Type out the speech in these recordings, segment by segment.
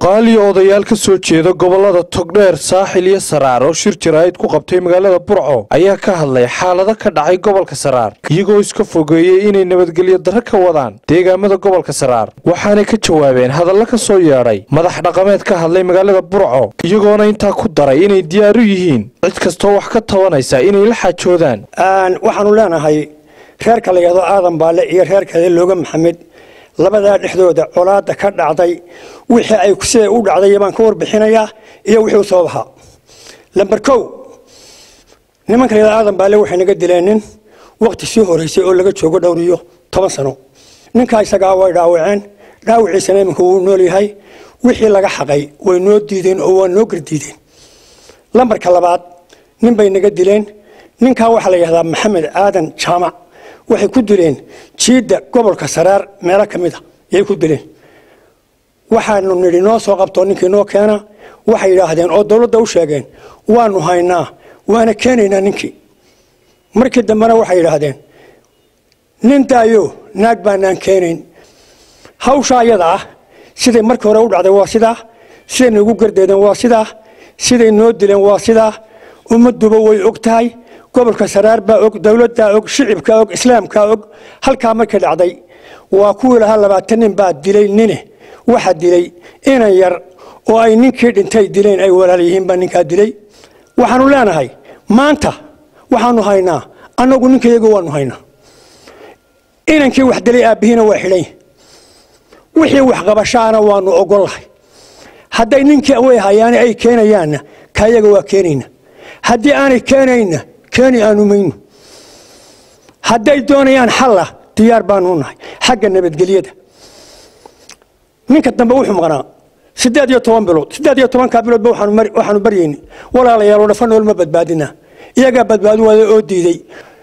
cuqaal iyo odayaal ka soo jeeda gobollada togdheer saaxil iyo saraar oo shir jaraa'id ku qabtay magaalada burco ayaa ka hadlay xaalado ka dhacay gobolka saraar iyagoo iska fogeeyey inay nabadgelyo darro ka wadaan deegaamada gobolka saraar waxaanay ka jawaabeen hadallo ka soo yeedhay madax dhaqameed ka hadlay magaalada burco iyagoona intaa ku daray inay diyaar u yihiin cid kastoo wax ka tabanaysa inay la xaajoodaan waxaanu leenahay reerka la yidhahdo aadan baale iyo reerkeeda looga maxamed labadaa dhexdooda colaada ka dhacday wixii ay siday u dhacday baan ka warbixinayaa iyo wixii u sabab ahaa lamber kow nimanka la yidhahdo aadan baale waxay naga dileen nin waqti sii horeysay oo laga joogo dhowr iyo toban sano ninkaa isagaa way dhaawaceen dhaawiciisana iminka wuu nool yahay wixii laga xaqay way noo diideen oo waa noo gardiideen lambarka labaad nin bay naga dileen ninkaa waxaa la yidhahdaa maxamed aadan jaamac waxay ku dileen jiidda gobolka saraar meelo ka mid a yay ku dileen waxaanu nidhi noo soo qabtoo ninkii noo keena waxay yidhaahdeen oo dowladda u sheegeen waanu haynaa waana keenaynaa ninkii markii dambena waxay yidhaahdeen nin daayo naag baanaan keenayn hawsha ayada ah siday markii hore u dhacday waa sidaa siday nagu gardeedeen waa sidaa siday noo dileen waa sidaa ummadduba way og tahay gobolka saraar baa og dowladdaa og shicibkaa og islaamkaa og halkaa markii dhacday waa kuwii lahaa labaatan nin baa dilay nine waxa dilay inan yar oo ay ninkii dhintay dileen ay walaal yihiin baa ninkaa dilay waxaanu leenahay maanta waxaanu haynaa annagu ninkayaga waanu haynaa inankii wax dilay aabbihiina waa xidhan wixii waxqabashaana waanu ogollahay hadday ninkii way hayaane ay keenayaanna kayaga waa keenayna haddii aanay keenayna keeni aanu mayno hadday doonayaan xalla diyaar baanu nahay xagga nabadgelyada ninka dambe wuxuu maqnaa siddeed iyo toban bilood siddeed iyo tobankaa biloodba waxaanu baryayna walaalayaal oo dhafa nool ma badbaadina iyagaa badbaadi waaya oo diiday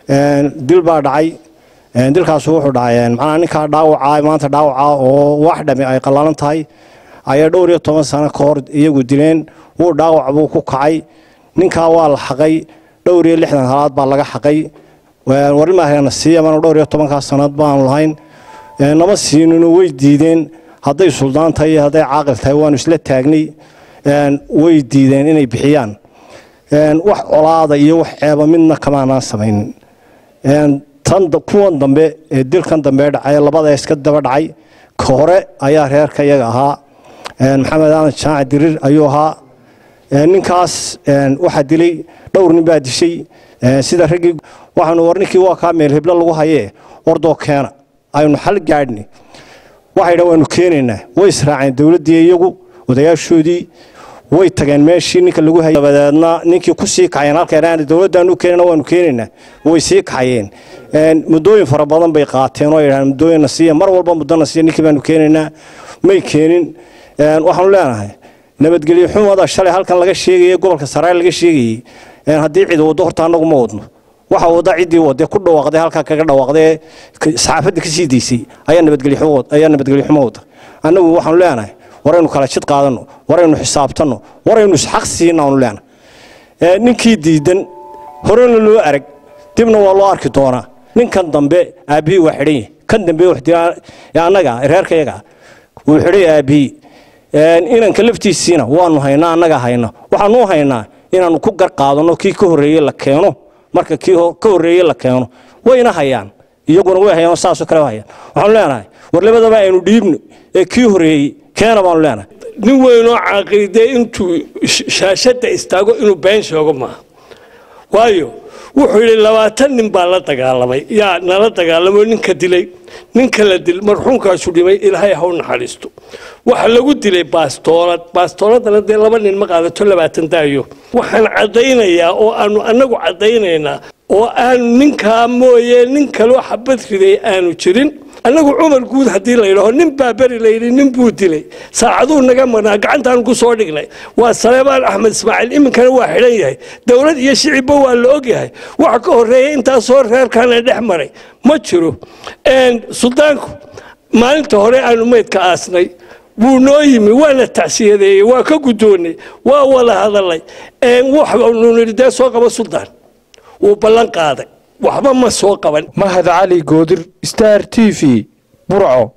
dil baa dhacay dilkaasu wuxuu dhacay macnaa ninkaa dhaawaca maanta dhaawaca oo wax dhami ay qallalan tahay ayaa dhowr iyo toban sano ka hor iyagu dileen wuu dhaawac buu ku kacay ninkaa waa la xaqay dhowr iyo lixdan halaad baa laga xaqay warimahana siiyamana dhowr iyo tobankaa sanad baanu lahayn nama siinino way diideen hadday suldaan tahay iyo hadday caaqil tahay waanu isla taagnay way diideen inay bixiyaan wax colaada iyo wax ceeba midna kamaanaan samaynin tan kuwan dambe ee dilkan dambe dhacay labada iska daba dhacay ka hore ayaa reerka iyaga ahaa maxamed aadan jaaci dirir ayuu ahaa ninkaas waxaa dilay dhowr nin baa dishay sida raggii waxaanu war ninkii waa kaa meel heblo lagu hayee wardoo keena aynu xal gaadhni waxay dhan waanu keenaynaa way israaceen dowladdii iyagu odayaashoodii way tageen meeshii ninka lagu hayay dabadeedna ninkii ku sii kacayeen halkeen dowladdaanu keenana waanu keenaynaa way sii kacayeen muddooyin fara badan bay qaateen oo yidhahdeen muddooyinna siiya mar walba muddona siiya ninkii baanu keenaynaa may keenin waxaanu leenahay nabadgelyo xumada shalay halkan laga sheegayay gobolka saraar laga sheegayey haddii cid waddo horta annagu ma wadno waxa wada ciddii wadee ku dhawaaqday halkaa kaga dhawaaqdee saxaafadda ka sii daysay ayaa nabadgelyo xumo wada annagu waxaanu leenahay waraynu kala jid qaadanno waraynu xisaabtanno waraynu isxaq siina aanu leenahay ninkii diidan horena loo arag dibna waa loo arki doonaa ninkan dambe aabbihii waa xidhan yahay kan dambe annaga reerkayaga wuu xidhay aabbihii inanka laftiisiina waanu haynaa annaga hayna waxaanu haynaa inaanu ku gar qaadano kii ka horreeye la keeno marka kii ka horreeye la keeno wayna hayaan iyaguna way hayaan saasoo kale hayaan waxaanu leenahay war labadaba aynu dhiibno ee kii horreeyey keena baanu leenahay nin weynoo caaqidee intuu shaashadda istaago inuu been sheego maaha waayo wuxuu yidhi labaatan nin baa la dagaalamay yaa nala dagaalamoo ninka dilay ninka la dil marxuumkaasu dhimay ilaahay ha u naxariisto waxa lagu dilay baastoolad baastooladana dee laba nin ma qaadato labaatan daayo waxaan caddaynayaa oo aanu annagu caddaynaynaa oo aanu ninkaa mooye nin kaloo xabad riday aanu jirin annagu cumar guud haddii layidhaho nin baa beri layidhi nin buu dilay saacaduu naga marnaa gacantaanu ku soo dhignay waa saleebaan axmed ismaaciil iminkana waa xidhan yahay dowlad iyo shicibba waa la ogyahay waxa ka horreeya intaasoo reerkaana dhex maray ma jiro suldaanku maalinta hore aanu meydka aasnay wuu noo yimi waana tacsiyadeeyey waa ka guddoonnay waa wada hadalay waxnu nidhi dee soo qaba suldaan wuu ballan qaaday waxba ma soo qaban mahad cali goodir star t v burco